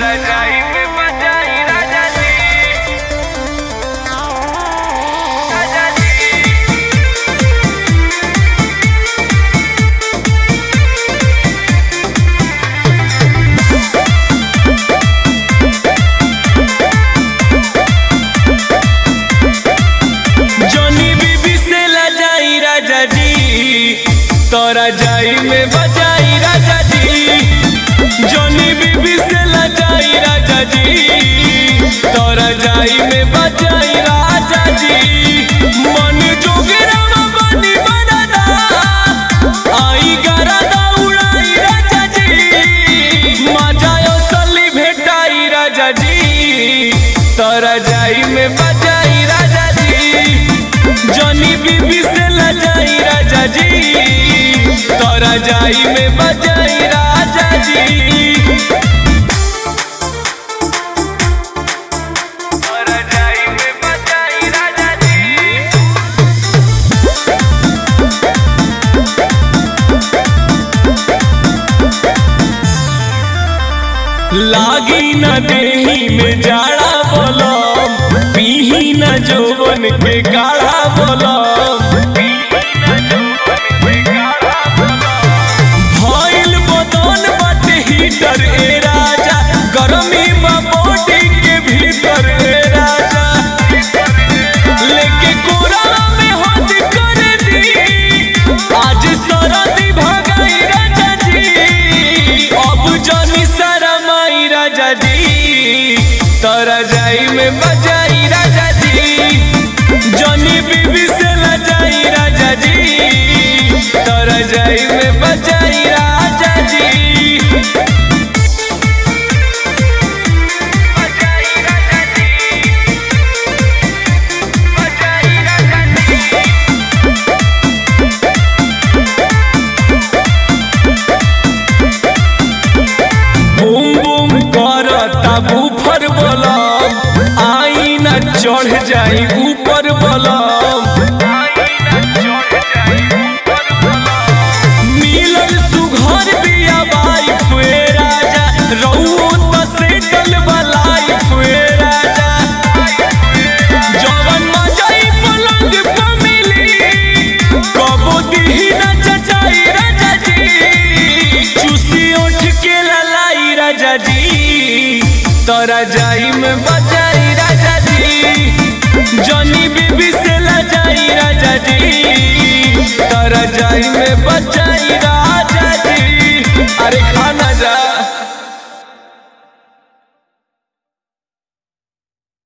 रजाई में बजाई राजा जी राजा जी जनी बीबी से लजाई राजा जी तोरा जाई में बजाई राजा जी जनी बीबी से लजाई राजा जी तोरा जाई में बजाई राजा जी मन जोगरा बनी बनदा आई गरदा उड़ाई राजा जी मजा असली भेटाई राजा जी तोरा जाई में बजाई राजा जी जनी बीबी से लजाई राजा जी तोरा जाई में बजाई राजा जी रजाई में बजाई राजा जी लागी न देही में जाड़ा बोलम पीही न जोवन के गाढ़ा बोलम भइल बदन बाटे हीटर ए राजा गरमी बा बॉडी के भीतर ए राजा लेके कोरा में हाथ कर दी आज सरदी भगाई राजा जी अब जानी शरमाई राजा जी तोरा जाई में बजाई राजा जी जनी बीबी से लजाई राजा जी तोरा जाई में बजाई राजा जी बजाई राजा जी बजाई राजा जी बूम बूम करता बूफर बलम आई न चढ़ जाई ऊपर बलम मिलल सुघर बिया वाइफ ए राजा रउओ त सेटल बलाइफ ए राजा जवन मजाई पलंग पे मिली कबो दिही न चचाई राजा जी चूसी उठ के ललाई राजा जी तोरा जाई में बजाई राजा जी जनी बीबी से लजाई राजा जी तोरा जाई में बजाई राजा